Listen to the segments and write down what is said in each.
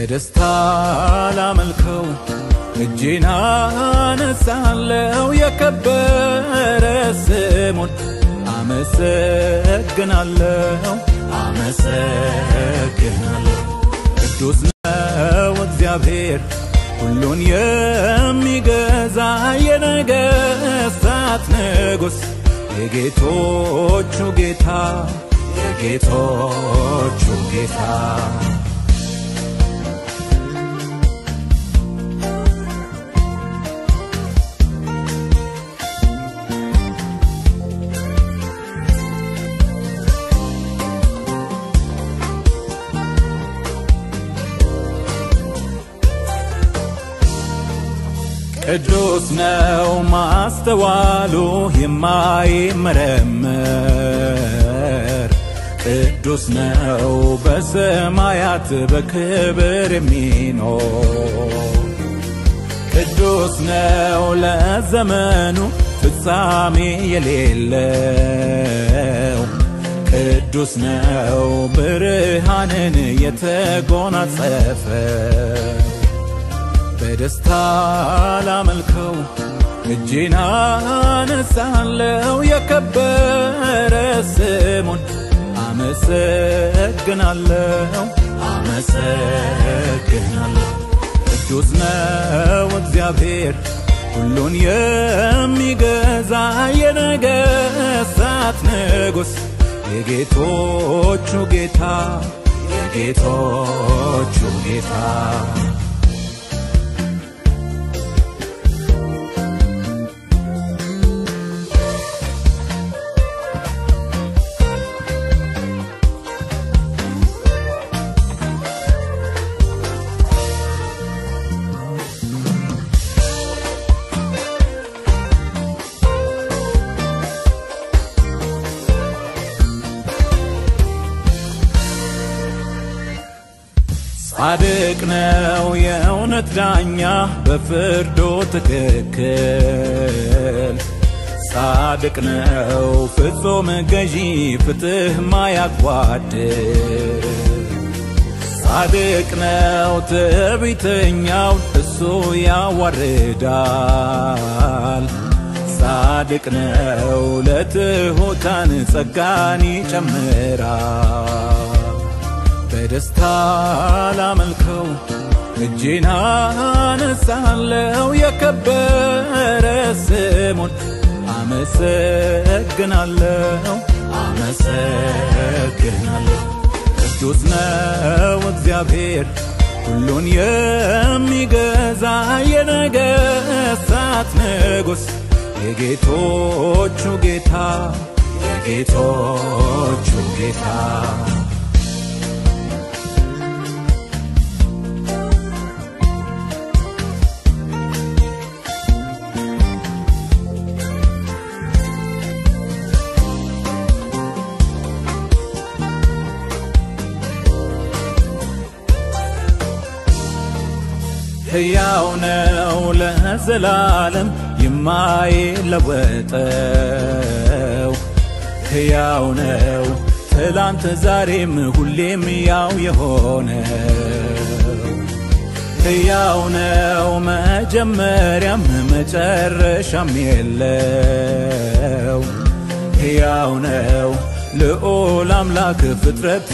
በደስታ ላመልከው እጄን አነሳለው የከበረ ስሙን አመሰግናለሁ አመሰግናለሁ ቅዱስ ነው እግዚአብሔር ሁሉን የሚገዛ የነገሥታት ንጉሥ የጌቶቹ ጌታ የጌቶቹ ጌታ ቅዱስ ነው ማስተዋሉ የማይመረመር ቅዱስ ነው በሰማያት በክብር የሚኖር ቅዱስ ነው ለዘመኑ ፍጻሜ የሌለው ቅዱስ ነው ብርሃንን የተጎናጸፈ በደስታ ላመልከው እጄን አነሳለው የከበረ ስሙን አመሰግናለሁ አመሰግናለሁ ቅዱስ ነው እግዚአብሔር ሁሉን የሚገዛ የነገሥታት ንጉሥ የጌቶቹ ጌታ የጌቶቹ ጌታ ጻድቅ ነው የእውነት ዳኛ በፍርዱ ትክክል ጻድቅ ነው ፍጹም ገዢ ፍትህ ማያጓድል ጻድቅ ነው ትዕቢተኛው እሱ ያዋርዳል ጻድቅ ነው ለትሑታን ጸጋን ይጨምራል በደስታ ላመልከው እጄን አነሳለው የከበረ ስሙን አመሰግናለሁ አመሰግናለሁ ቅዱስ ነው እግዚአብሔር ሁሉን የሚገዛ የነገሥታት ንጉሥ የጌቶቹ ጌታ የጌቶቹ ጌታ ሕያው ነው ለዘላለም የማይለወጠው ሕያው ነው ትላንት ዛሬም ሁሌም ያው የሆነው ሕያው ነው መጀመሪያም መጨረሻም የለው ሕያው ነው ልዑል አምላክ ፍጥረት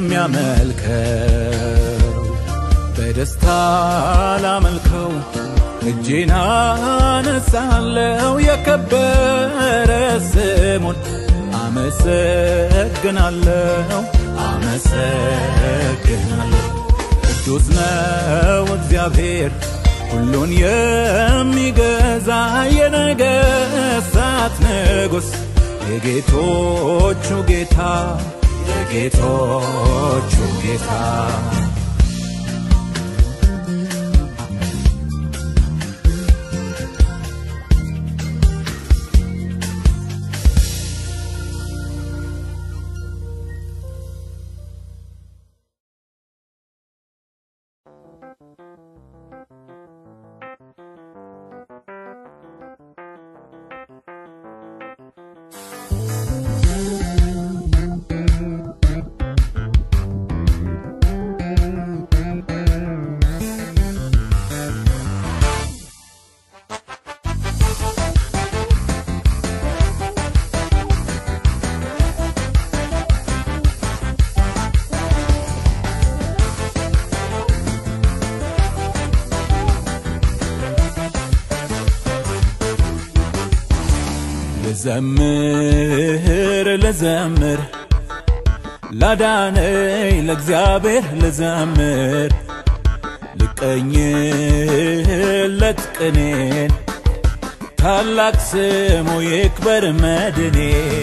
የሚያመልከው በደስታ ላመልከው እጄን አነሳለው የከበረ ስሙን አመሰግናለሁ አመሰግናለሁ ቅዱስ ነው እግዚአብሔር ሁሉን የሚገዛ የነገሥታት ንጉሥ የጌቶቹ ጌታ የጌቶቹ ጌታ ልዘምር ልዘምር ላዳነኝ ለእግዚአብሔር ልዘምር ልቀኝለት ቅኔን ታላቅ ስሙ ይክበር መድኔ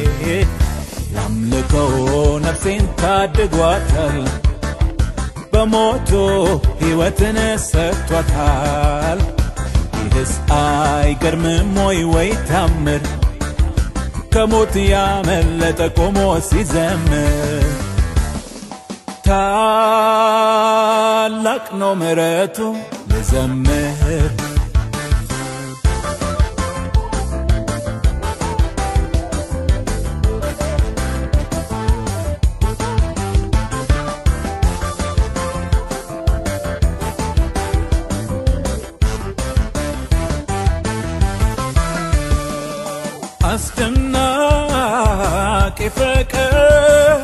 ላምልከው ነፍሴን ታድጓታል በሞቱ ሕይወትን ሰጥቷታል ይህስ አይገርምም ወይ ወይ ታምር ከሞት ያመለጠ ቆሞ ሲዘምር ታላቅ ነው ምሕረቱ ልዘምር አስደናቂ ፍቅር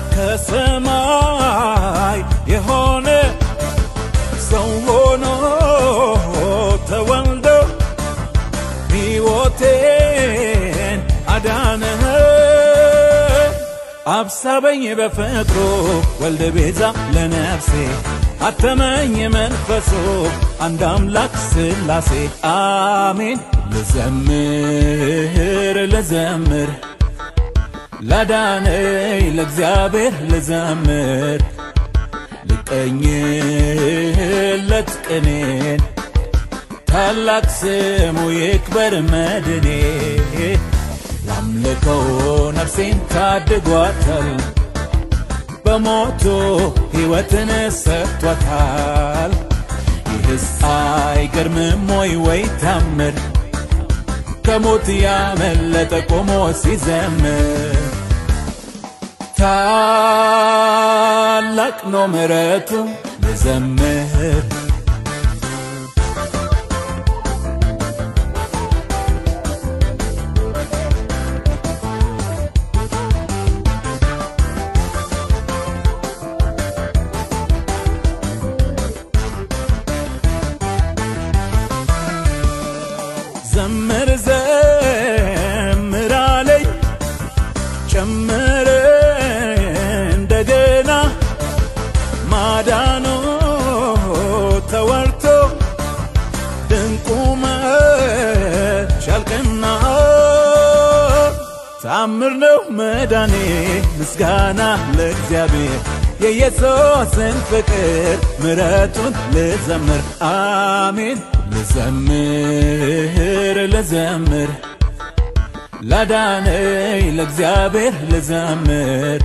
ከሰማይ የሆነ ሰው ሆኖ ተወልዶ ሕይወቴን አዳነ አብሳበኝ በፍቅሩ ወልደ ቤዛ ለነፍሴ አተመኝ መንፈሱ አንድ አምላክ ስላሴ አሜን ልዘምር ልዘምር ላዳነኝ ለእግዚአብሔር ልዘምር ልቀኝለት ቅኔን ታላቅ ስሙ ይክበር መድኔ ላምልከው ነፍሴን ታድጓታል በሞቱ ሕይወትን ሰጥቷታል ይህስ አይገርምም ወይ ወይ ታምር ከሞት ያመለጠ ቆሞ ሲዘምር ታላቅ ነው ምሕረቱ ልዘምር ዘምር ዘምር አለኝ ጨምር እንደገና ማዳኑ ተወርቶ ድንቁ መቻልቅና ታምር ነው መዳኔ ምስጋና ለእግዚአብሔር የኢየሱስን ፍቅር ምረቱን ልዘምር አሜን ልዘምር ልዘምር ላዳነኝ ለእግዚአብሔር ልዘምር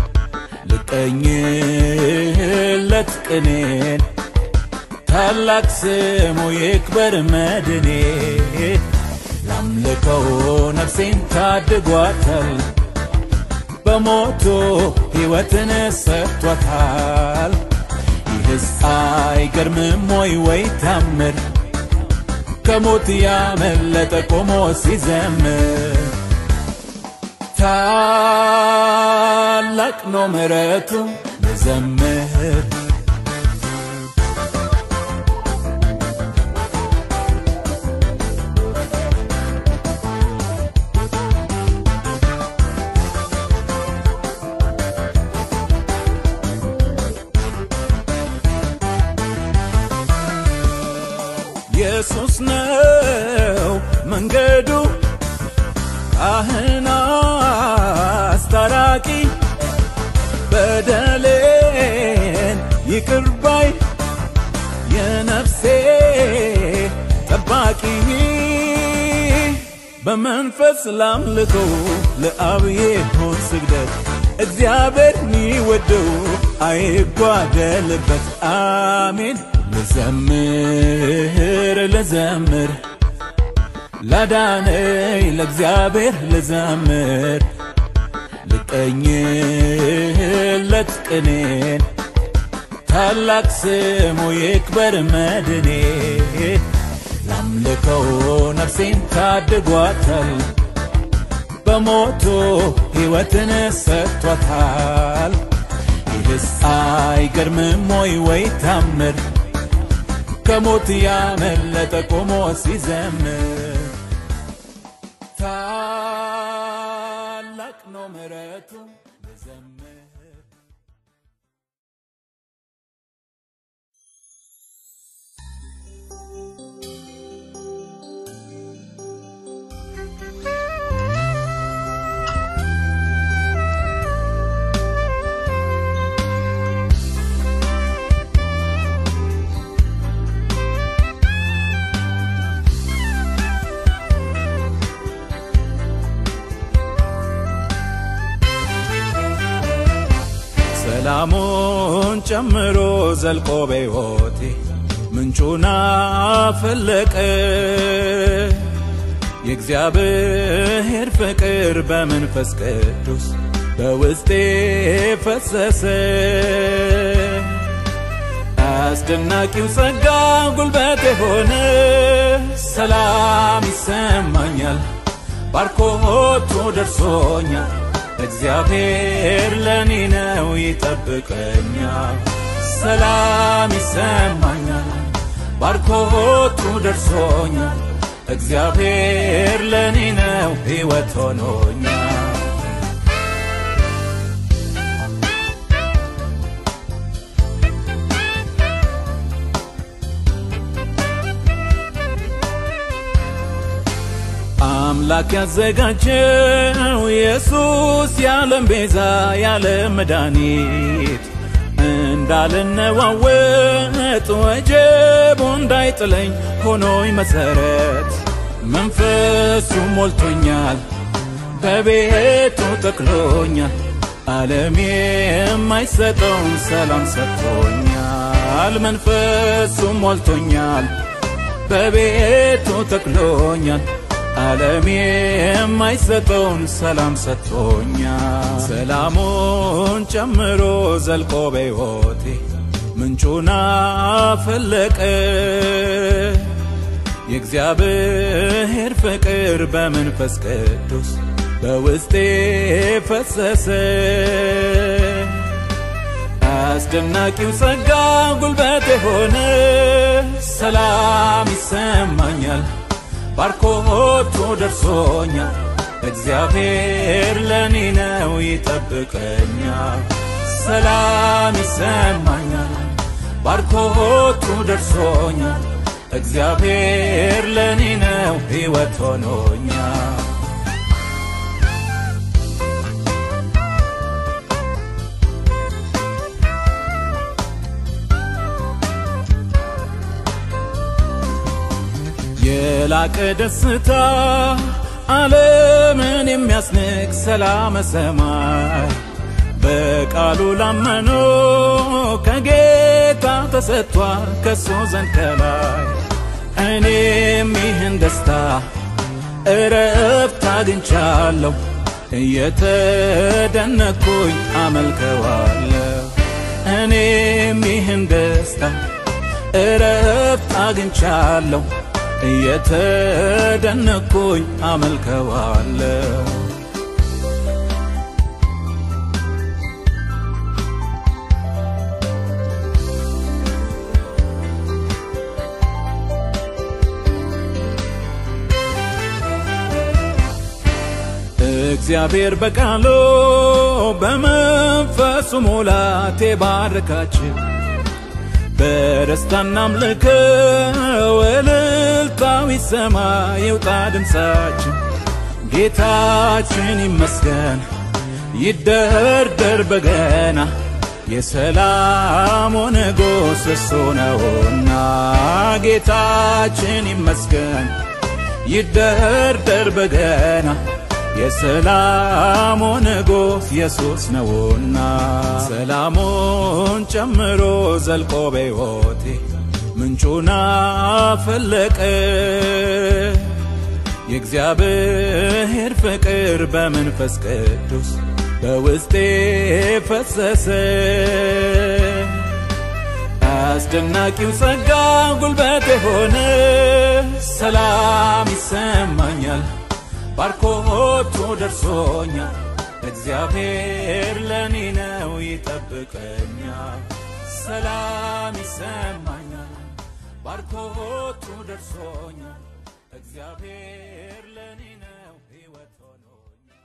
ልቀኝለት ቅኔን ታላቅ ስሙ ይክበር መድኔ ላምልከው ነፍሴን ታድጓታል በሞቱ ሕይወትን ሰጥቷታል ይህስ አይገርምም ወይ ወይ ታምር ከሞት ያመለጠ ቆሞ ሲዘምር ታላቅ ነው ምሕረቱ ልዘምር ኢየሱስ ነው መንገዱ ካህን አስታራቂ በደሌን ይቅር ባይ የነፍሴ ጠባቂ በመንፈስ ላምልኮ ለአብ ይሁን ስግደት እግዚአብሔር ሚወደው አይጓደልበት አሜን ልዘምር ልዘምር ላዳነኝ ለእግዚአብሔር ልዘምር ልቀኝለት ቅኔን ታላቅ ስሙ ይክበር መድኔ ላምልከው ነፍሴን ታድጓታል በሞቱ ሕይወትን ሰጥቷታል ይህስ አይገርምም ወይ ወይ ታምር ከሞት ያመለጠ ቆሞ ሲዘምር ሰላሙን ጨምሮ ዘልቆ በሕይወቴ ምንጩን አፈለቀ የእግዚአብሔር ፍቅር በመንፈስ ቅዱስ በውስጤ ፈሰሰ። አስደናቂው ጸጋ ጉልበት የሆነ ሰላም ይሰማኛል፣ ባርኮቱ ደርሶኛል። እግዚአብሔር ለኔ ነው ይጠብቀኛል። ሰላም ይሰማኛል፣ ባርኮቱ ደርሶኛል። እግዚአብሔር ለኔ ነው ሕይወት ሆኖኛል። አምላክ ያዘጋጀው ኢየሱስ የዓለም ቤዛ የዓለም መድኃኒት እንዳልነዋወጥ ወጀቡ እንዳይጥለኝ ሆኖኝ መሰረት መንፈሱ ሞልቶኛል በቤቱ ጠቅሎኛል ዓለም የማይሰጠውን ሰላም ሰጥቶኛል መንፈሱ ሞልቶኛል በቤቱ ጠቅሎኛል ዓለም የማይሰጠውን ሰላም ሰጥቶኛል። ሰላሙን ጨምሮ ዘልቆ በሕይወቴ ምንጩን አፈለቀ። የእግዚአብሔር ፍቅር በመንፈስ ቅዱስ በውስጤ ፈሰሰ። አስደናቂው ጸጋ ጉልበት የሆነ ሰላም ይሰማኛል ባርኮቱ ደርሶኛል። እግዚአብሔር ለኔ ነው ይጠብቀኛል። ሰላም ይሰማኛል፣ ባርኮቱ ደርሶኛል። እግዚአብሔር ለኔ ነው ሕይወት ሆኖኛል። የላቀ ደስታ ዓለምን የሚያስንቅ ሰላመ ሰማይ በቃሉ ላመኑ ከጌታ ተሰጥቷል ከሱ ዘንድ ከላይ እኔም ይህን ደስታ እረፍት አግኝቻለሁ እየተደነኩኝ አመልከዋለሁ እኔም ይህን ደስታ እረፍት አግኝቻለሁ እየተደነኩኝ አመልከዋለሁ እግዚአብሔር በቃሉ በመንፈሱ ሙላት የባረካችሁ በደስታና አምልከው እልልታው ይሰማ ይውጣ ድምፃችን ጌታችን ይመስገን ይደርደር በገና የሰላሙ ንጉሥ እሱ ነውና ጌታችን ይመስገን ይደርደር በገና የሰላሙ ንጉሥ ኢየሱስ ነውና ሰላሙን ጨምሮ ዘልቆ በሕይወቴ ምንጩን አፈለቀ የእግዚአብሔር ፍቅር በመንፈስ ቅዱስ በውስጤ ፈሰሰ አስደናቂው ጸጋ ጉልበት የሆነ ሰላም ይሰማኛል ባርኮቱ ደርሶኛል እግዚአብሔር ለኔ ነው ይጠብቀኛል ሰላም ይሰማኛል ባርኮቱ ደርሶኛል እግዚአብሔር ለኔ ነው ሕይወት ሆኖኛል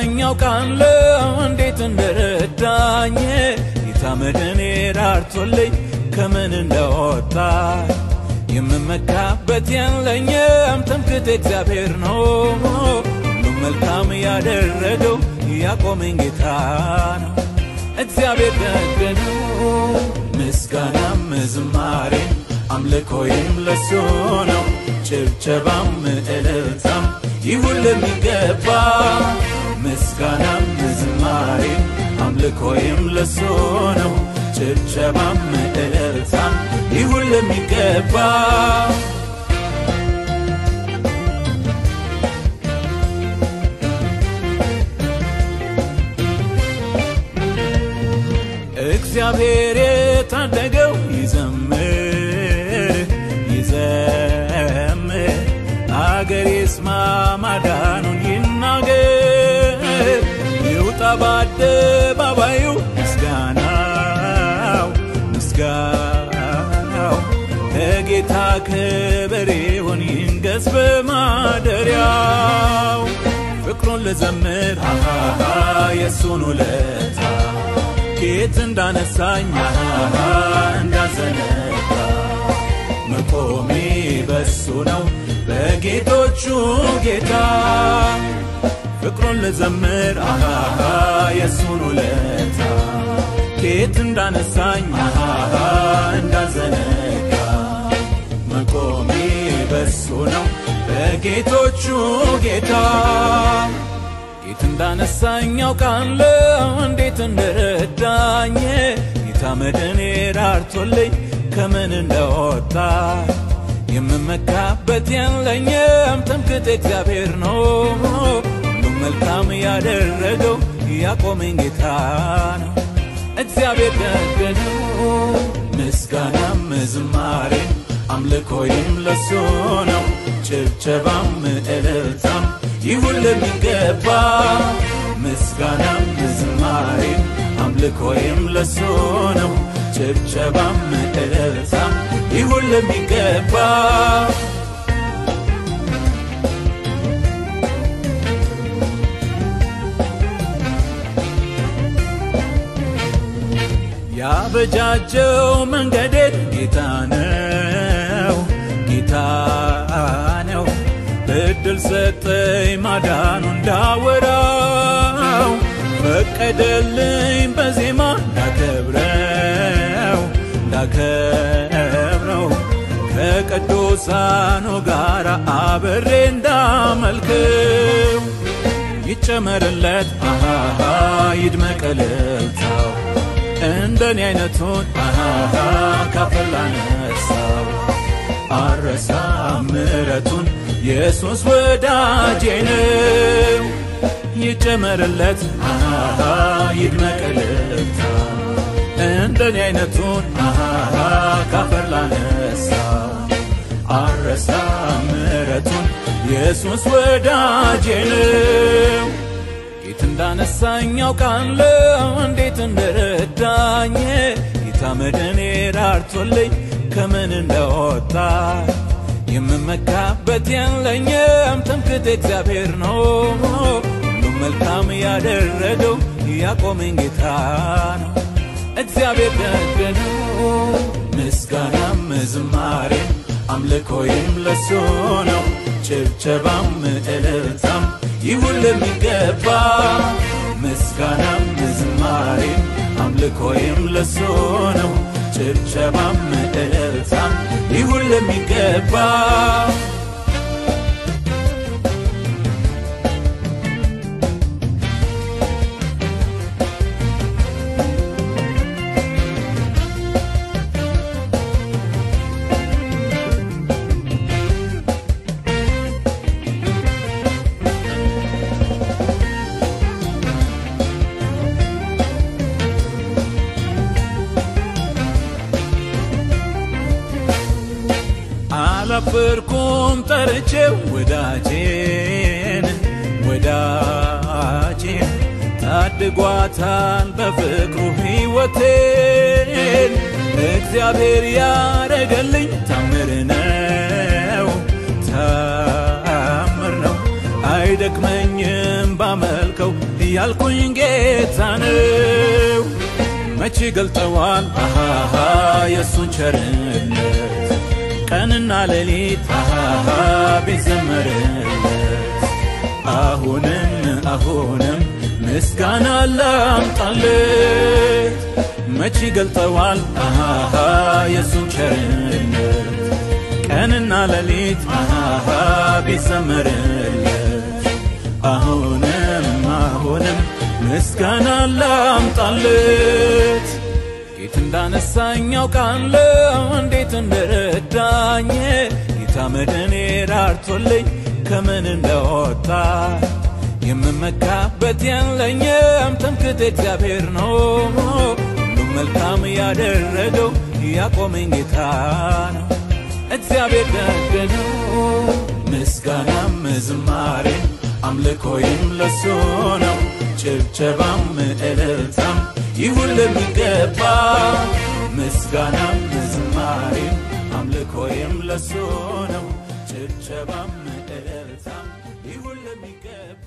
እንዳነሳኝ አውቃለሁ እንዴት እንደረዳኝ ጌታ መድኔ ራርቶልኝ ከምን እንደወጣ የምመካበት የለኝም ትምክህቴ እግዚአብሔር ነው ሁሉም መልካም ያደረገው ያቆመኝ ጌታ ነው እግዚአብሔር ደግ ነው ምስጋናም ዝማሬም አምልኮዬም ለሱ ነው ጭብጨባም እልልታም ይሁን ለሚገባ ምስጋናም ዝማሬም አምልኮዬም ለሱ ነው ጭብጨባም እልልታም ይሁን ለሚገባ እግዚአብሔር የታደገው ይዘምር ይዘምር አገር ይስማ ማዳኑን ይናገር ይውጣ በአደባባዩ ምስጋናው ምስጋናው ለጌታ ክብር ይሁን ይንገስ በማደሪያው ፍቅሩን ልዘምር አሃሃ የእሱን ውለታ ጌት እንዳነሳኝ አሃሃ እንዳዘነጋ መቆሜ በሱ ነው በጌቶቹ ጌታ ፍቅሩን ልዘምር አሃሃ የእሱን ውለታ ጌት እንዳነሳኝ አሃሃ እንዳዘነጋ መቆሜ በሱ ነው በጌቶቹ ጌታ ጌት እንዳነሳኝ አውቃለሁ እንዴት እንደረዳኝ ጌታ መድኔ ራርቶልኝ ከምን እንደወጣ የምመካበት የለኝም ትምክህቴ እግዚአብሔር ነው ሁሉም መልካም ያደረገው ያቆመኝ ጌታ ነው እግዚአብሔር ደግ ነው ምስጋናም ዝማሬም አምልኮይም ለሱ ነው ጭብጨባም እልልታም ይሁን ለሚገባ ምስጋናም ዝማሬም አምልኮይም ለሱ ነው ጭብጨባም እልልታም ይሁን ለሚገባ ያበጃጀው መንገዴን ጌታ ነው ጌታ ነው እድል ሰጠኝ ማዳኑ እንዳወራው ፈቀደልኝ በዜማ እንዳከብረው እንዳከብረው ከቅዱሳኑ ጋር አብሬ እንዳመልክው ይጨመርለት አሃሃ ይድመቅ እልልታው እንደኔ አይነቱን አሃሃ ካፈር ላነሳው አረሳ ምረቱን ኢየሱስ ወዳጄ ነው ይጨመርለት አሃሃ ይድመቅ እልልታው እንደኔ አይነቱን አሃሃ ካፈር ላነሳው አረሳ ምረቱን ኢየሱስ ወዳጄ ነው ጌት እንዳነሳኝ አውቃለሁ እንዴት እንደረዳኝ ጌታ መድኔ ራርቶልኝ ከምን እንደወጣ የምመካበት የለኝም ትምክህቴ እግዚአብሔር ነው ሁሉም መልካም ያደረገው ያቆመኝ ጌታ ነው እግዚአብሔር ደግ ነው ምስጋናም ዝማሬም አምልኮይም ለሱ ነው ጭብጨባም እልልታም ይሁን ለሚገባ ምስጋናም ዝማሬም አምልኮይም ለሱ ነው ጭብጨባም እልልታም ይሁን ለሚገባ አላፈርኩም ጠርቼው ወዳጄን ወዳጄን ታድጓታል በፍቅሩ ሕይወቴን እግዚአብሔር ያረገልኝ ታምር ነው ታምር ነው አይደክመኝም ባመልከው ያልኩኝ ጌታ ነው። መቼ ገልጠዋል አሃሃ የእሱን ቸርነት ቀንና ሌሊት አሃሃ ቢዘመርለት አሁንም አሁንም ምስጋና ላምጣለት መቼ ገልጠዋል አሃሃ የእሱን ቸርነት ቀንና ሌሊት አሃሃ ቢዘመርለት አሁንም አሁንም ምስጋና ላምጣለት ጌት እንዳነሳኝ ያውቃለሁ እንዴት እንደረዳኝ ጌታ መድኔ ራርቶልኝ ከምን እንደወጣ የምመካበት የለኝም ትምክህቴ እግዚአብሔር ነው ሁሉም መልካም ያደረገው ያቆመኝ ጌታ ነው እግዚአብሔር ደግ ነው ምስጋናም ዝማሬም አምልኮይም ለሱ ነው ጭብጨባም እልልታም ይሁን ለሚገባ ምስጋናም ዝማሬም አምልኮይም ለሱ ነው ጭብጨባም እልልታም ይሁን ለሚገባ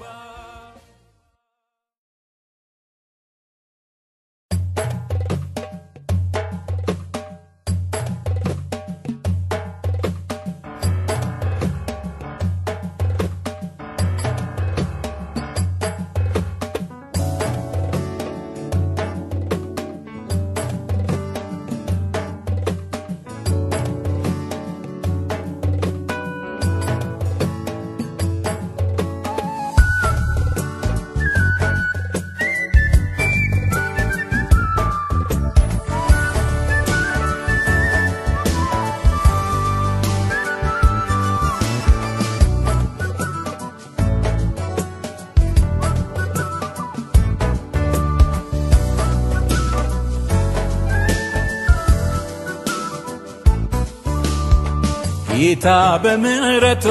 ጌታ በምሕረቱ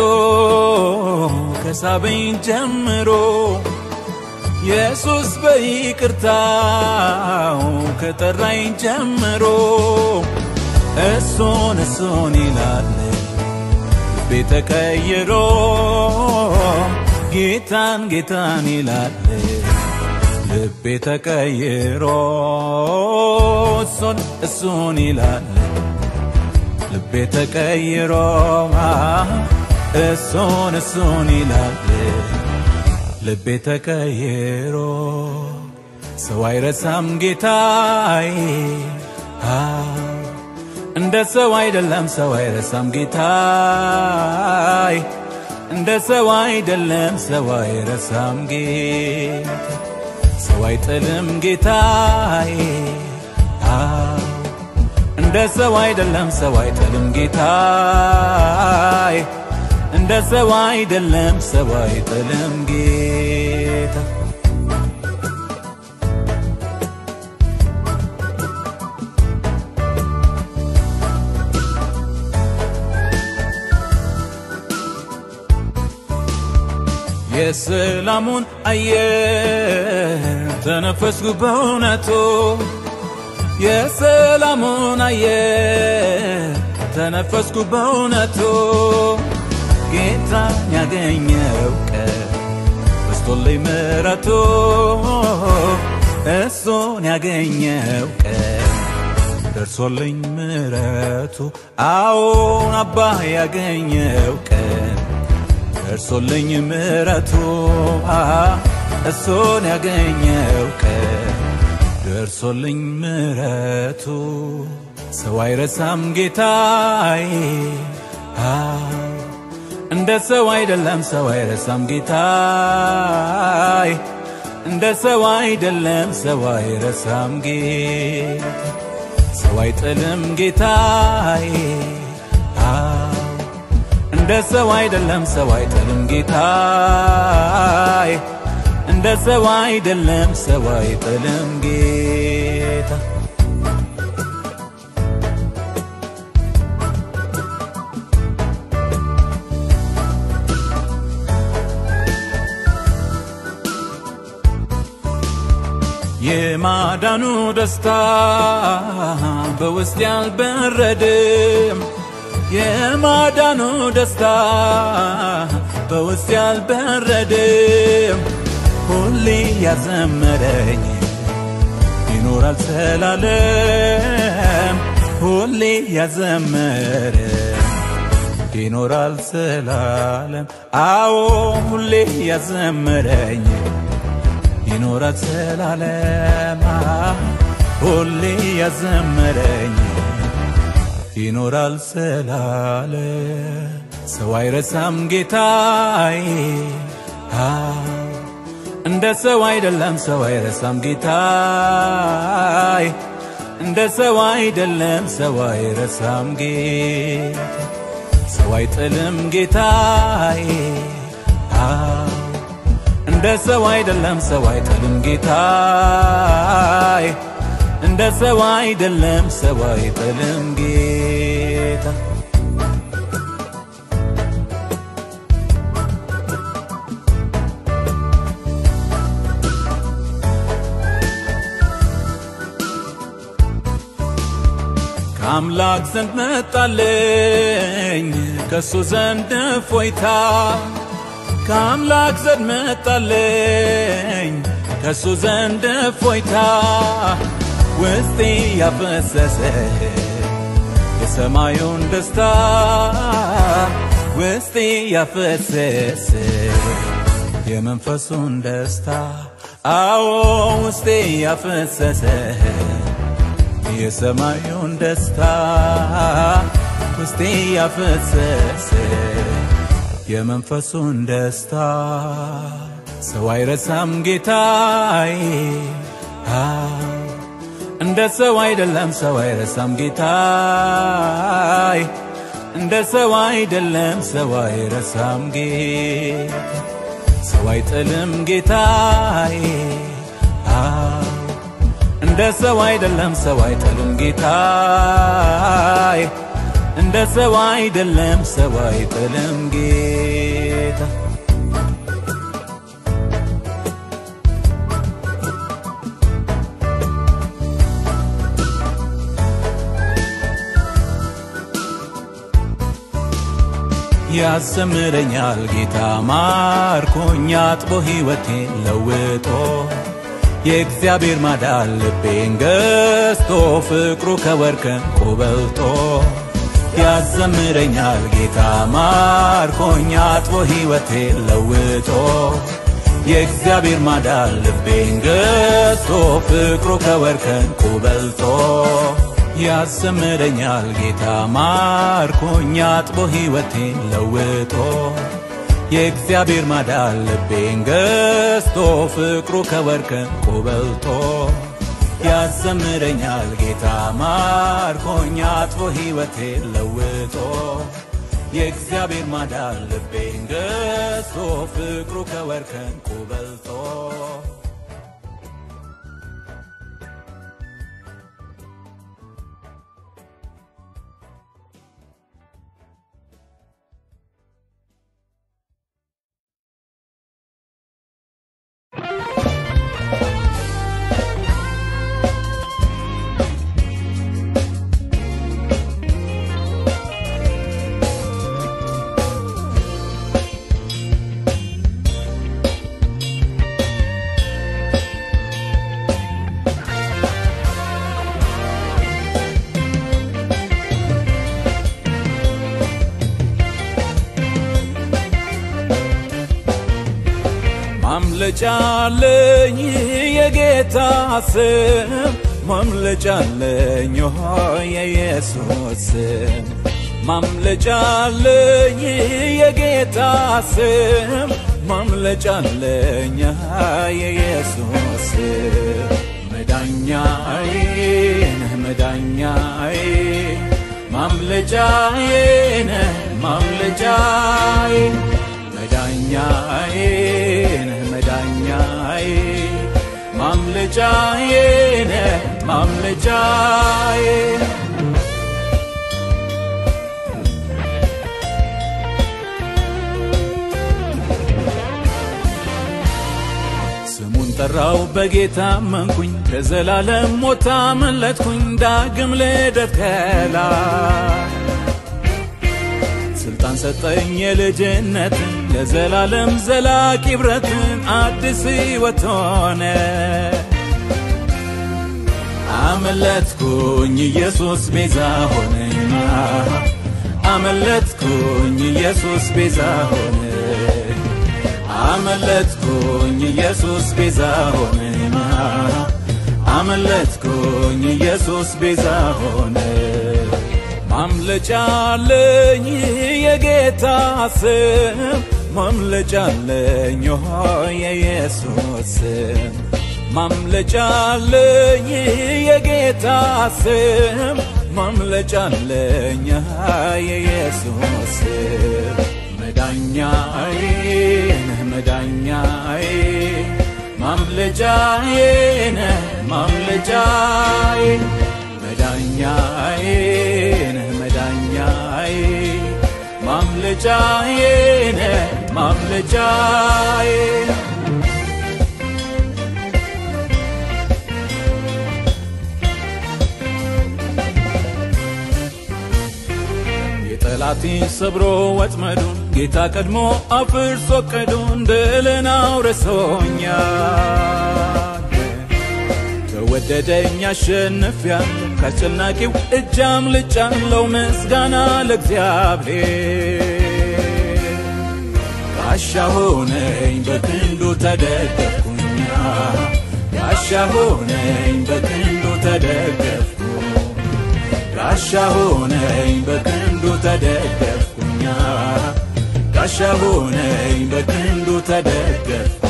ከሳበኝ ጀምሮ ኢየሱስ በይቅርታው ከጠራኝ ጀምሮ እሱን እሱን ይላል ልቤ ተቀይሮ ጌታን ጌታን ይላል ልቤ ተቀይሮ እሱን እሱን ይላል ልቤ ተቀይሮ እሱን እሱን ይላል ልቤ ተቀይሮ ሰው አይረሳም ጌታዬ እንደ ሰው አይደለም ሰው አይረሳም ጌታዬ እንደ ሰው አይደለም ሰው አይረሳም ጌታ ሰው አይጥልም ጌታዬ እንደ ሰው አይደለም ሰው አይጥልም ጌታዬ እንደ ሰው አይደለም ሰው አይጥልም ጌታ የሰላሙን አየር ተነፈስኩ በእውነቱ የሰላሙን አየር ተነፈስኩ በእውነቱ ጌታን ያገኘው ቀን በስቶልኝ ምሕረቱ እሱን ያገኘው ቀን ደርሶልኝ ምሕረቱ አዎን አባ ያገኘው ቀን ደርሶልኝ ምሕረቱ እሱን ያገኘው ቀን ደርሶልኝ ምሕረቱ ሰው አይረሳም ጌታዬ እንደ ሰው አይደለም ሰው አይረሳም ጌታዬ እንደ ሰው አይደለም ሰው አይረሳም ጌታ ሰው አይጥልም ጌታዬ እንደ ሰው አይደለም ሰው አይጥልም ጌታዬ እንደ ሰው አይደለም ሰው አይጥልም ጌታ የማዳኑ ደስታ በውስጥ ያልበረድም የማዳኑ ደስታ በውስጥ ያልበረድም ሁሌ ያዘመረኝ ይኖራል ዘላለም ሁሌ ያዘመረ ይኖራል ዘላለም አዎ ሁሌ ያዘመረኝ ይኖራል ዘላለም ሁሌ ያዘመረኝ ይኖራል ዘላለም ሰው አይረሳም ጌታዬ እንደ ሰው አይደለም ሰው አይረሳም ጌታዬ እንደ ሰው አይደለም ሰው አይረሳም ጌታ ሰው አይጥልም ጌታዬ እንደ ሰው አይደለም ሰው አይጥልም ጌታዬ እንደ ሰው አይደለም ሰው አይጥልም ጌታ ከአምላክ ዘንድ መጣለኝ ከሱ ዘንድ እፎይታ ከአምላክ ዘንድ መጣለኝ ከሱ ዘንድ እፎይታ ውስጤ ያፈሰሰ የሰማዩን ደስታ ውስጤ ያፈሰሰ የመንፈሱን ደስታ አዎ ውስጤ ያፈሰሰ የሰማዩን ደስታ ውስጤ ያፈሰሰ የመንፈሱን ደስታ ሰው አይረሳም ጌታዬ እንደ ሰው አይደለም ሰው አይረሳም ጌታዬ እንደ ሰው አይደለም ሰው አይረሳም ጌታ ሰው አይጥልም ጌታዬ እንደ ሰው አይደለም ሰው አይጥልም ጌታዬ እንደ ሰው አይደለም ሰው አይጥልም ጌታ ያዘምረኛል ጌታ ማርኮኛ አጥቦ ሕይወቴን ለውጦ የእግዚአብሔር ማዳን ልቤን ገዝቶ ፍቅሩ ከወርቅ ዕንቁ በልጦ ያዘምረኛል ጌታ ማርኮኛ አጥቦ ሕይወቴን ለውጦ የእግዚአብሔር ማዳን ልቤን ገዝቶ ፍቅሩ ከወርቅ ዕንቁ በልጦ ያዘምረኛል ጌታ ማርኮኛ አጥቦ ሕይወቴን ለውጦ የእግዚአብሔር ማዳን ልቤን ገዝቶ ፍቅሩ ከወርቅ ዕንቁ በልጦ ያዘምረኛል ጌታ ማርኮኛ አጥቦ ሕይወቴን ለውጦ የእግዚአብሔር ማዳን ልቤን ገዝቶ ፍቅሩ ከወርቅ ዕንቁ በልጦ ማምለጫለኝ የጌታ ስም ማምለጫለኝ የኢየሱስ ስም ማምለጫለኝ የጌታ ስም ማምለጫለኝ የኢየሱስ ስም መዳኛዬ ነህ መዳኛዬ ማምለጫዬ ነህ ማምለጫዬ መዳኛዬ ነህ መዳኛዬ ማምለጫዬ ነህ ማምለጫዬ ስሙን ጠራው በጌታ መንኩኝ ከዘላለም ሞት አመለጥኩኝ ዳግም ልደት ከላይ ስልጣን ሰጠኝ የልጅነትን ለዘላለም ዘላቂ ብረትን አዲስ ሕይወት ሆነ አመለጥኩኝ ኢየሱስ ቤዛ ሆነኝ አመለጥኩኝ ኢየሱስ ቤዛ ሆነ አመለጥኩኝ ኢየሱስ ቤዛ ሆነኝ አመለጥኩኝ ኢየሱስ ቤዛ ሆነ ማምለጫለኝ የጌታ ስም ማምለጫለኝ የኢየሱስ ስም ማምለጫለኝ የጌታ ስም ማምለጫለኝ የኢየሱስ ስም መዳኛዬ ነህ መዳኛዬ ማምለጫዬ ነህ ማምለጫዬ መዳኛዬ ነህ መዳኛዬ ማምለጫዬ ነህ ማምለጫዬ ጠላቴን ሰብሮ ወጥመዱን ጌታ ቀድሞ አፍርሶ ቀዱን ድልን አውርሶኛል። ከወደደኝ አሸንፊያለሁ፣ ከአስጨናቂው እጅ አምልጫለሁ። ምስጋና ለእግዚአብሔር። ጋሻ ሆነኝ በክንዱ ተደገፍኩኛ፣ ጋሻ ሆነኝ በክንዱ ተደገፍኩ ጋሻ ሆነኝ በክንዱ ተደገፍኩኛ ጋሻ ሆነኝ በክንዱ ተደገፍኩ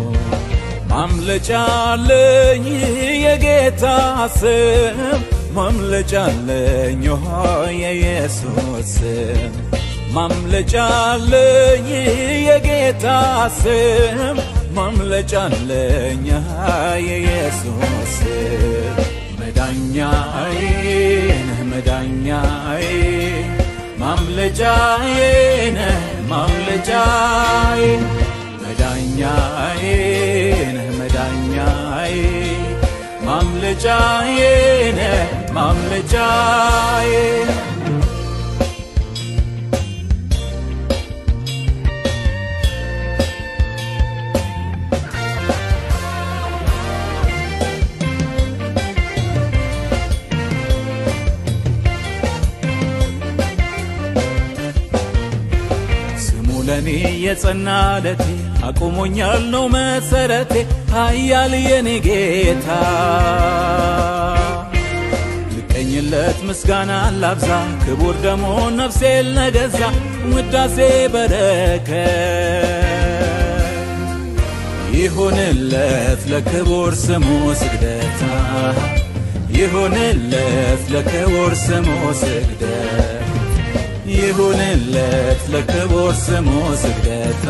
ማምለጫለኝ የጌታ ስም ማምለጫለኝ የኢየሱስ ስም ማምለጫለኝ የጌታ ስም ማምለጫለኝ የኢየሱስ ስም መዳኛዬ ነህ መዳኛዬ ማምለጫዬ ነህ ማምለጫዬ መዳኛዬ ነህ መዳኛዬ ማምለጫዬ ነህ ማምለጫዬ ለኔ የጸና ለቴ አቁሞኛል ነው መሰረቴ ኃያል የኔ ጌታ ልቀኝለት ምስጋና ላብዛ ክቡር ደሞ ነፍሴን ለገዛ ውዳሴ በረከት ይሁንለት ለክቡር ስሙ ስግደታ ይሁንለት ለክቡር ስሙ ስግደት ይሁንለት ለክቡር ስሙ ስግደታ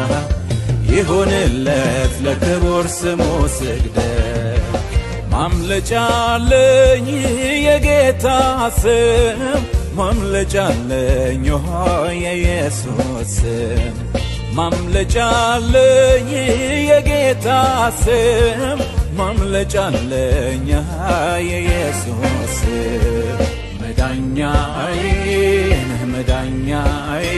ይሁንለት ለክቡር ስሙ ስግደት ማምለጫለኝ የጌታ ስም ማምለጫለኝ የኢየሱስ ስም ማምለጫለኝ የጌታ ስም ማምለጫለኝ የኢየሱስ ስም መዳኛዬ ነህ መዳኛዬ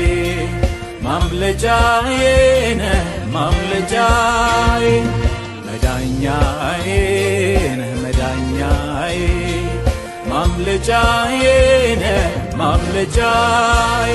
ማምለጫዬ ነህ ማምለጫዬ መዳኛዬ ነህ መዳኛዬ ማምለጫዬ ነህ ማምለጫዬ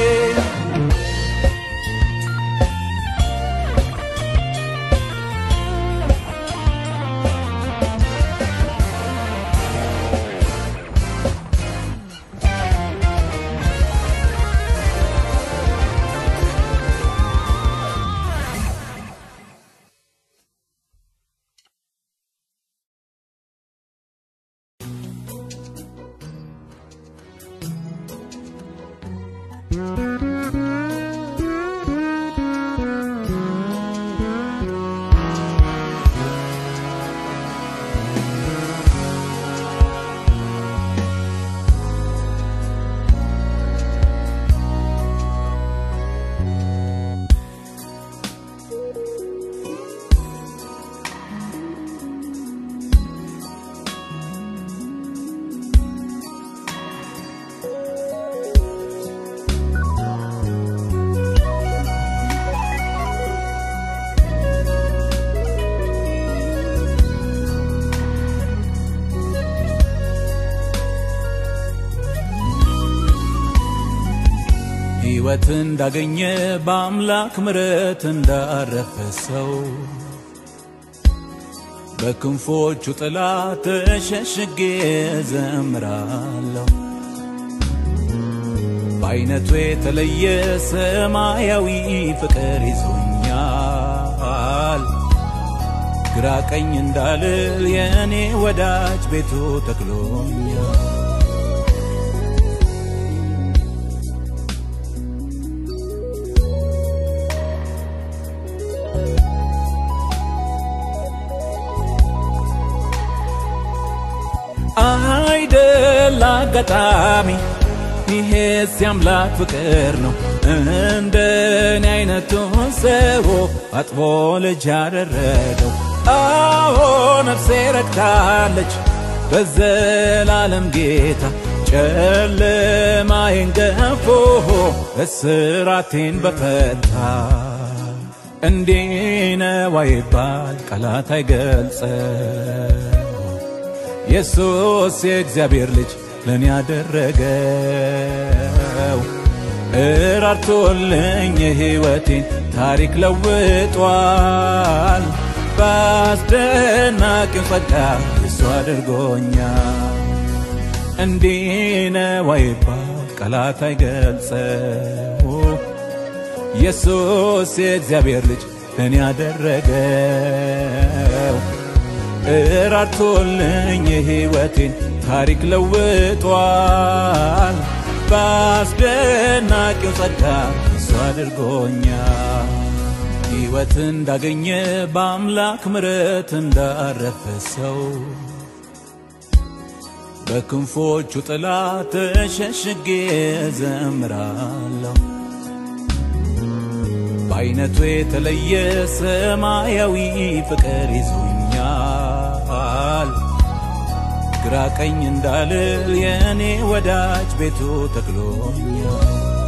ሕይወት እንዳገኘ በአምላክ ምረት እንዳረፈ ሰው በክንፎቹ ጥላ ተሸሽጌ ዘምራለሁ። በአይነቱ የተለየ ሰማያዊ ፍቅር ይዞኛል። ግራ ቀኝ እንዳልል የእኔ ወዳጅ ቤቱ ተክሎኛል። አይደል አጋጣሚ ይሄስ የአምላክ ፍቅር ነው። እንደኔ አይነቱን ሰው አጥቦ ልጅ ያደረገው። አዎ ነፍሴ ረክታለች በዘላለም ጌታ ጨለማዬን ገፎ እስራቴን በፈታ እንዲህ ነው አይባል ቃላት አይገልጸው ኢየሱስ የእግዚአብሔር ልጅ ለኔ ያደረገው እራርቶልኝ የሕይወቴን ታሪክ ለውጧል። በአስደናቂው ጸጋ እሱ አድርጎኛል። እንዲህ ነው አይባል ቃላት አይገልጸው ኢየሱስ የእግዚአብሔር ልጅ ለኔ ያደረገው እራርቶልኝ የሕይወቴን ታሪክ ለውጧል። በአስደናቂው ጸጋ እሱ አድርጎኛል። ሕይወት እንዳገኘ በአምላክ ምረት እንዳረፈ ሰው በክንፎቹ ጥላ ተሸሽጌ ዘምራለሁ። በአይነቱ የተለየ ሰማያዊ ፍቅር ይዞኛል። ግራ ቀኝ እንዳልል የእኔ ወዳጅ ቤቱ ተክሎኛል።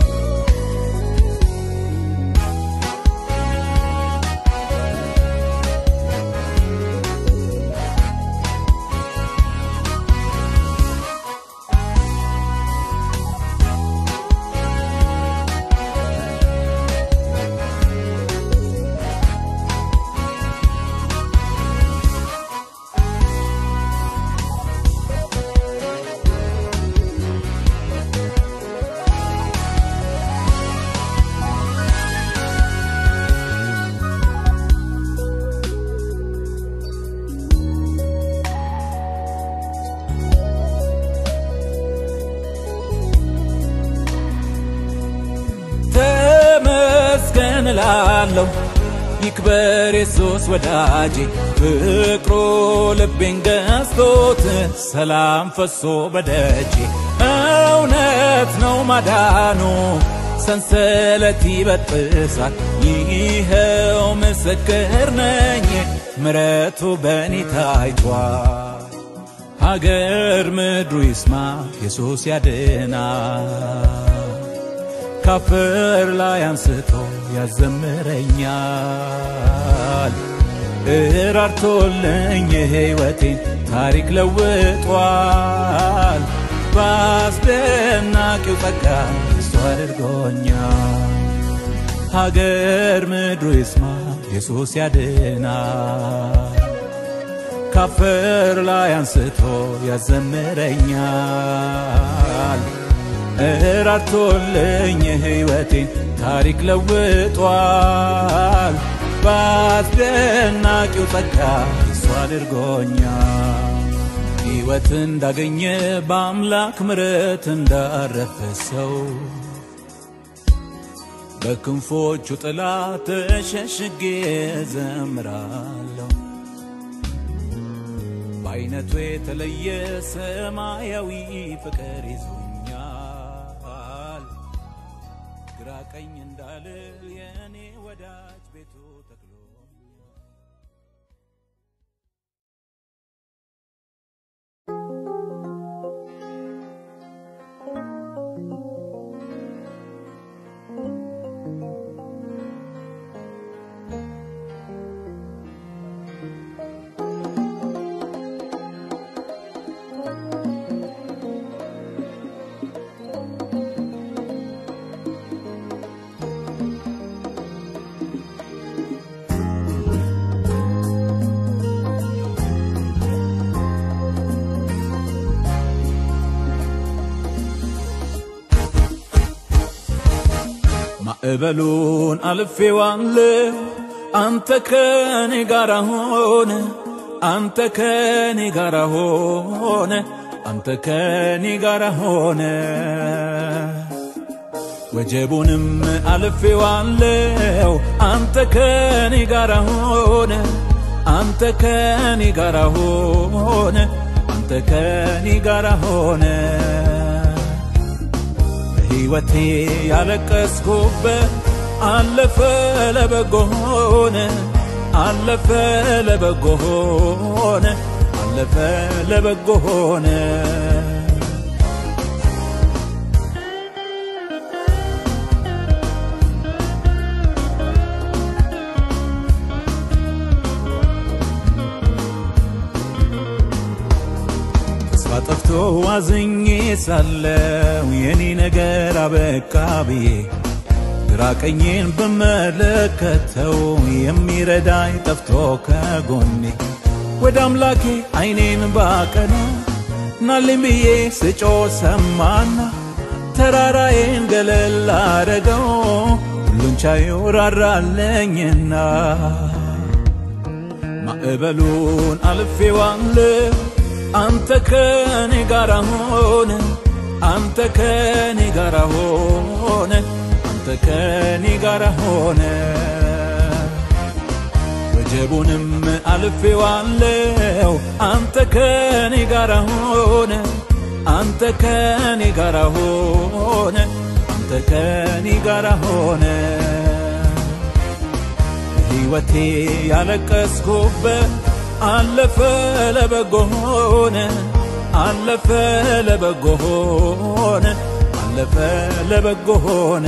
ተመስገን እላለሁ ይክበር ኢየሱስ ወዳጄ ፍቅሩ ልቤን ገዝቶት ሰላም ፈሶ በደጄ እውነት ነው ማዳኑ ሰንሰለት ይበጥሳል ይኸው ምስክር ነኝ ምረቱ በእኔ ታይቷል ሀገር ምድሩ ይስማ ኢየሱስ ያድናል ካፈር ላይ አንስቶ ያዘምረኛል። እራርቶልኝ የሕይወቴን ታሪክ ለውጧል። በአስደናቂው ጸጋ እሱ አድርጎኛል። ሀገር ምድሩ ይስማ ኢየሱስ ያድናል። ካፈር ላይ አንስቶ ያዘምረኛል። እራርቶልኝ የሕይወቴን ታሪክ ለውጧል። በአስደናቂው ጸጋ እሱ አድርጎኛል። ሕይወት እንዳገኘ በአምላክ ምረት እንዳረፈ ሰው በክንፎቹ ጥላ ተሸሽጌ ዘምራለሁ። በአይነቱ የተለየ ሰማያዊ ፍቅር ይዞኛል። ግራ ቀኝ እንዳልል የእኔ ወዳጅ ቤቱ ተክሎኛል። ማዕበሉን አልፌዋለሁ አንተ ከኔ ጋር ሆነ አንተ ከኔ ጋር ሆነ አንተ ከኔ ጋር ሆነ ወጀቡንም አልፌዋለሁ አንተ ከኔ ጋር ሆነ አንተ ከኔ ጋር ሆነ አንተ ከኔ ጋር ሆነ በሕይወቴ ያለቀስኩበት አለፈ ለበጎ ሆነ አለፈ ለበጎ ሆነ አለፈ ለበጎ ሆነ ተስፋ ጠፍቶ ዋዝኜ ሳለው የኔ ነገር አበቃ ብዬ ግራ ቀኜን ብመለከተው የሚረዳኝ ጠፍቶ ከጎኔ ወደ አምላኬ አይኔን ባቀና ናልኝ ብዬ ስጮ ሰማና ተራራዬን ገለል አረገው ሁሉን ቻዩ ራራለኝና ማዕበሉን አልፌዋለሁ አንተ ከኔ ጋር ሆነ አንተ ከኔ ጋር ሆነ አንተ ከኔ ጋር ሆነ ወጀቡንም አልፌዋለሁ አንተ ከኔ ጋር ሆነ አንተ ከኔ ጋር ሆነ አንተ ከኔ ጋር ሆነ ሕይወቴ ያለቀስኩበት አለፈ ለበጎ ሆነ አለፈ ለበጎ ሆነ አለፈ ለበጎ ሆነ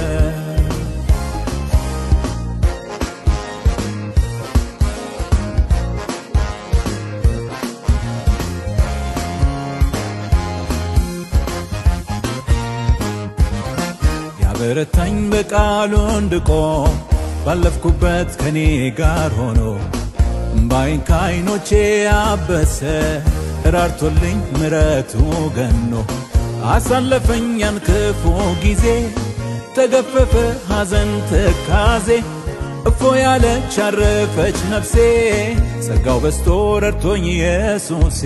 ያበረታኝ በቃሉ እንድቆም ባለፍኩበት ከኔ ጋር ሆኖ እምባይን ከዓይኖቼ አበሰ ራርቶልኝ ምረቱ ገኖ አሳለፈኝ ያን ክፉ ጊዜ ተገፈፈ ሐዘን ትካዜ እፎ ያለች አረፈች ነፍሴ ጸጋው በስቶ ረድቶኝ ኢየሱሴ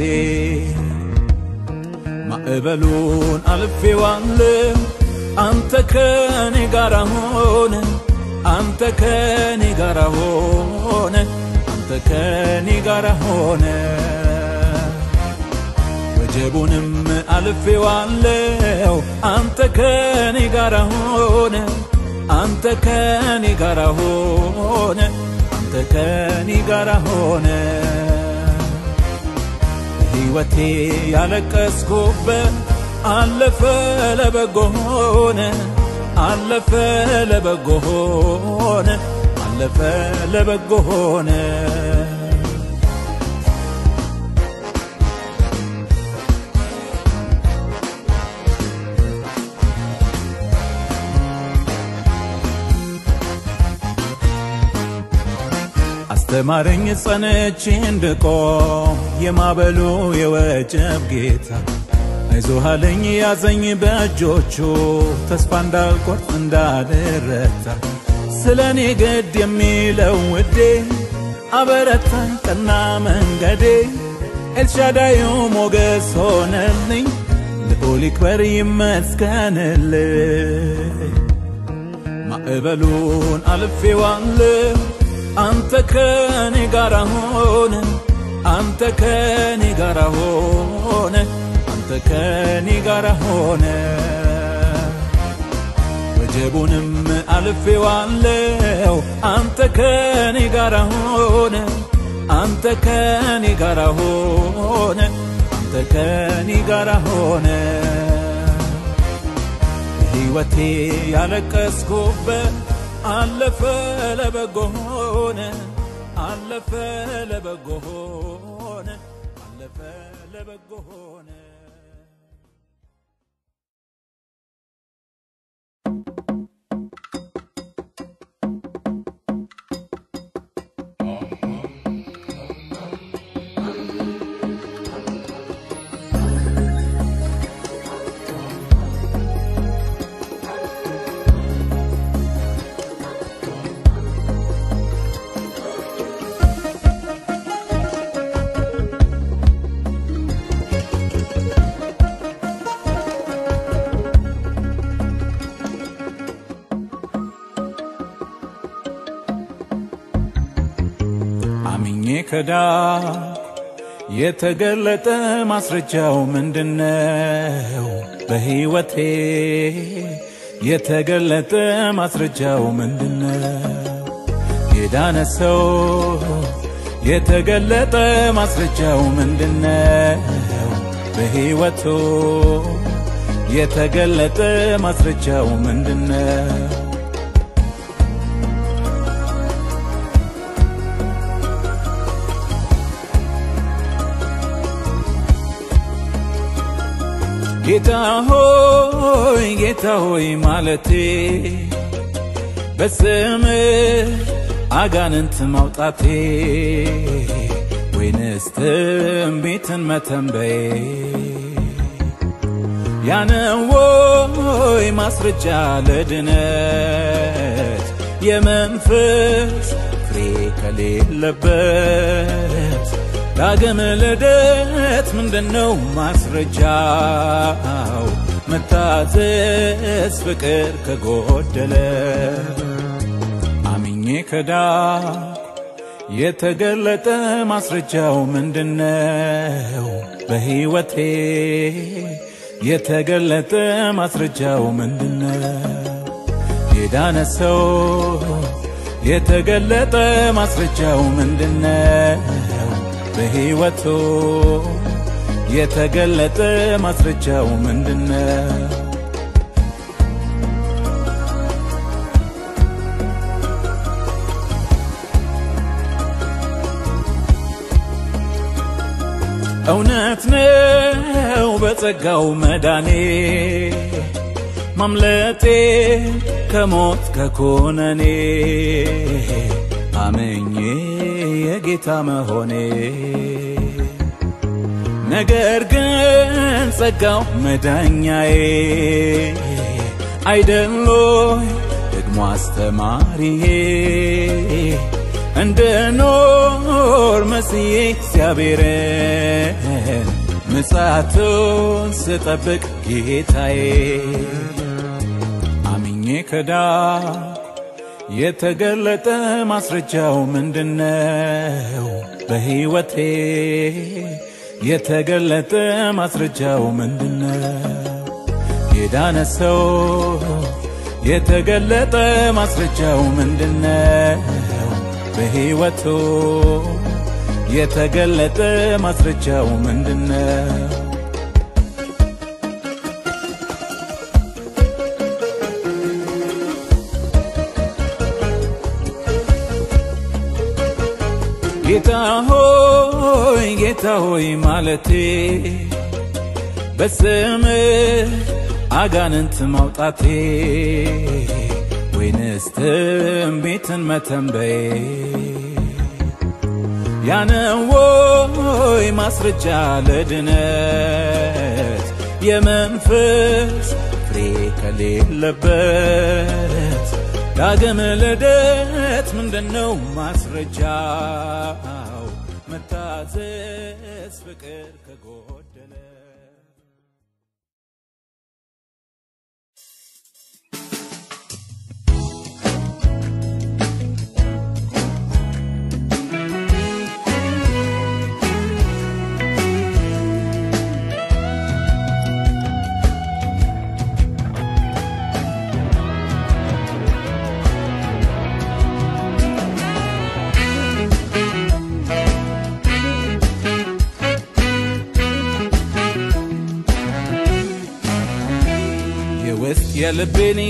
ማዕበሉን አልፌዋለሁ አንተ ከኔ ጋር ሆነ አንተ ከኔ ጋር ሆነ አንተ ከኔ ጋር ሆነ ወጀቡንም አልፌዋለሁ አንተ ከኔ ጋር ሆነ አንተ ከኔ ጋር ሆነ አንተ ከኔ ጋር ሆነ ሕይወቴ ያለቀስኩበት አለፈ ለበጎ ሆነ አለፈ ለበጎ ሆነ አለፈ ለበጎ ሆነ አስተማረኝ ጸንቼ እንድቆም የማበሉ የወጀብ ጌታ አይዞህ አለኝ ያዘኝ በእጆቹ ተስፋ እንዳልቆርጥ እንዳልረታ ስለ እኔ ግድ የሚለው ውዴ አበረታኝ ቀና መንገዴ ኤልሻዳዩ ሞገስ ሆነልኝ ልዑል ይክበር ይመስገንልኝ ማዕበሉን አልፌዋለሁ አንተ ከኔ ጋር ሆነ አንተ ከኔ ጋር ሆነ አንተ ከኔ ጋር ሆነ ወጀቡንም አልፌዋለሁ አንተ ከኔ ጋር ሆነ አንተ ከኔ ጋር ሆነ አንተ ከኔ ጋር ሆነ ሕይወቴ ያለቀስኩበት አለፈ ለበጎ ሆነ አለፈ ለበጎ ሆነ አለፈ ለበጎ ሆነ ከዳንኩ የተገለጠ ማስረጃው ምንድነው? በሕይወቴ የተገለጠ ማስረጃው ምንድነው? የዳነ ሰው የተገለጠ ማስረጃው ምንድነው? በሕይወቱ የተገለጠ ማስረጃው ምንድነው? ጌታ ሆይ ጌታ ሆይ ማለቴ በስምህ አጋንንት ማውጣቴ ወይንስ ትንቢትን መተንበዬ ያነው ወይ ማስረጃ ለድነት የመንፈስ ፍሬ ከሌለበት ዳግም ልደት ምንድነው ማስረጃው? መታዘዝ ፍቅር ከጎደለ አምኜ ከዳንኩ የተገለጠ ማስረጃው ምንድነው? በሕይወቴ የተገለጠ ማስረጃው ምንድነው? የዳነ ሰው የተገለጠ ማስረጃው ምንድነው? በሕይወቱ የተገለጠ ማስረጃው ምንድነው? እውነት ነው በጸጋው መዳኔ ማምለጤ ከሞት ከኮነኔ አመኜ የጌታ መሆኔ ነገር ግን ጸጋው መዳኛዬ አይደሎይ ደግሞ አስተማሪዬ እንደ ኖር መስዬ እግዚአብሔርን ምጽአቱን ስጠብቅ ጌታዬ አምኜ ከዳንኩ የተገለጠ ማስረጃው ምንድነው? በሕይወቴ የተገለጠ ማስረጃው ምንድነው? የዳነ ሰው የተገለጠ ማስረጃው ምንድነው? በሕይወቱ የተገለጠ ማስረጃው ምንድነው? ጌታ ሆይ ጌታ ሆይ ማለቴ በስምህ አጋንንት ማውጣቴ ወይንስ ትንቢትን መተንበዬ ያነው ወይ ማስረጃ ለድነት የመንፈስ ፍሬ ከሌለበት ዳግም ልደት ምንድነው ማስረጃው? መታዘዝ ፍቅር ከጎደለ የውስጥ የልቤን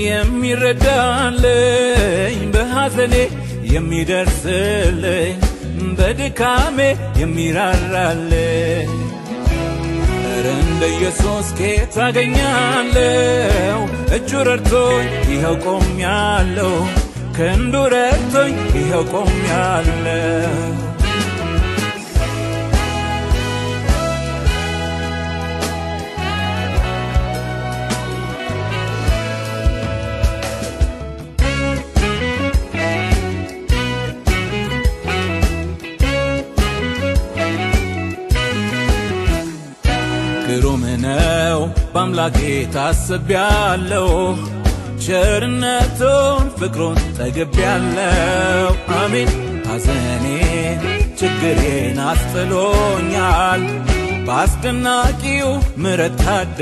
የሚረዳልኝ በሐዘኔ የሚደርስልኝ በድካሜ የሚራራልኝ ኧረ እንደ ኢየሱስ ኬት አገኛለሁ? እጁ ረድቶኝ ይኸው ቆሜያለሁ። ክንዱ ረድቶኝ ይኸው ቆሜያለሁ። ግሩም ነው በአምላኬ ታስቤያለሁ። ቸርነቱን ፍቅሩን ጠግቤያለሁ። አሜን ሐዘኔን ችግሬን አስጥሎኛል በአስደናቂው ምሕረት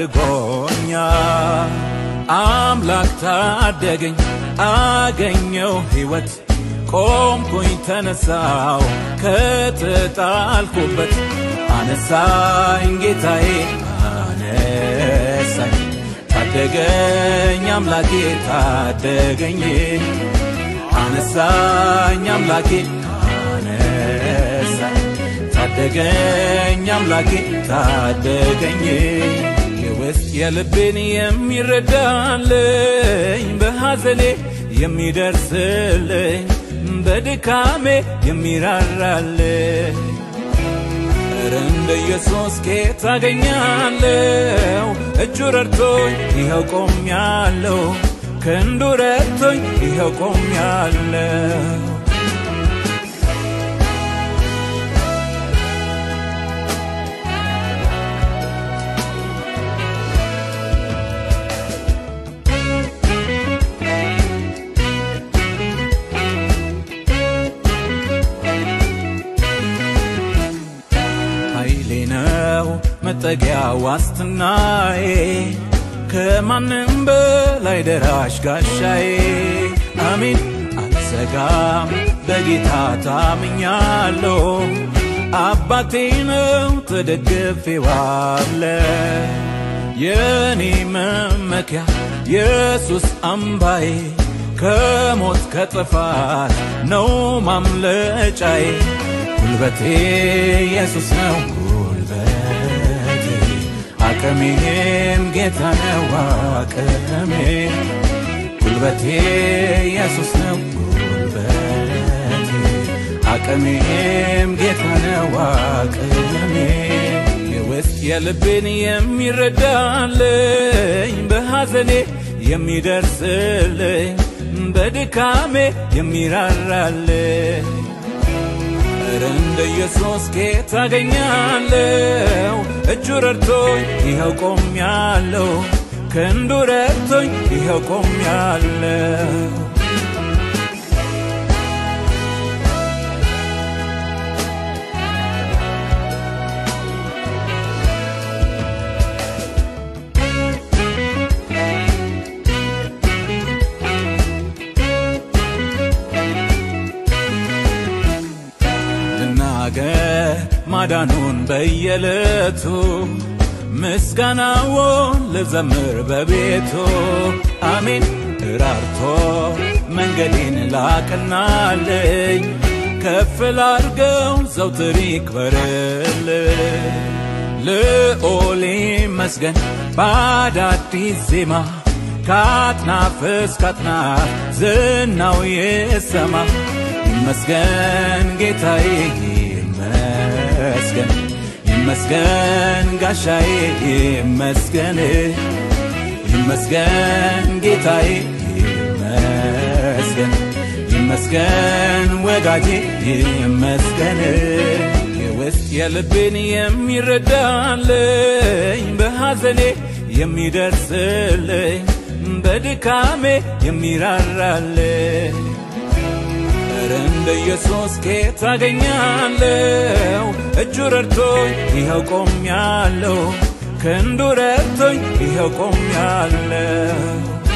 ታድጎኛል አምላክ ታደገኝ አገኘው ሕይወት ቆምኩኝ ተነሳው ከተጣልኩበት አነሳኝ ጌታዬ አነሳኝ ታደገኝ አምላኬ ታደገኝ አነሳኝ አምላኬ አነሳኝ ታደገኝ አምላኬ ታደገኝ የውስጥ የልቤን የሚረዳልኝ በሐዘኔ የሚደርስልኝ በድካሜ የሚራራልኝ ኧረ እንደ ኢየሱስ ኬት አገኛለሁ እጁ ረድቶኝ ይኸው ቆሜያለሁ ክንዱ ረድቶኝ ይኸው ቆሜያለሁ ኃይሌ ነው መጠጊያ ዋስትናዬ ከማንም በላይ ደራሽ ጋሻዬ አሜን አልሰጋም በጌታ ታምኛለሁ አባቴ ነው ተደግፌዋለ የኔ መመኪያ ኢየሱስ አምባዬ ከሞት ከጥፋት ነው ማምለጫዬ ጉልበቴ ኢየሱስ ነው ጉልበቴ አቅሜም ጌታ ነው አቅሜ ጉልበቴ ኢየሱስ ነው ጉልበቴ አቅሜም ጌታ ነው አቅሜ የውስጥ የልቤን የሚረዳልኝ በሐዘኔ የሚደርስልኝ በድካሜ የሚራራልኝ ኧረ እንደ ኢየሱስ ኬት አገኛለሁ እጁ ረድቶኝ ይኸው ቆሜያለሁ ክንዱ ረድቶኝ ይኸው ቆሜያለሁ ልናገር ማዳኑን በየዕለቱ ምስጋናውን ልዘምር በቤቱ አሜን ራርቶ መንገዴን ላቅናለኝ ከፍ ላርገው ዘውትር ይክበርልኝ ልዑል ይመስገን በአዳዲስ ዜማ ከአጥናፍ እስከ አጥናፍ ዝናው ይሰማ ይመስገን ጌታዬ ይመስገን ይመስገን ጋሻዬ ይመስገን ይመስገን ጌታዬ ይመስገን ይመስገን ወዳጄ ይመስገን የውስጥ የልቤን የሚረዳልኝ በሐዘኔ የሚደርስልኝ በድካሜ የሚራራልኝ ኧረ እንደ ኢየሱስ ኬት አገኛለሁ እጁ ረድቶኝ ይኸው ቆሜያለሁ ክንዱ ረድቶኝ ይኸው ቆሜያለሁ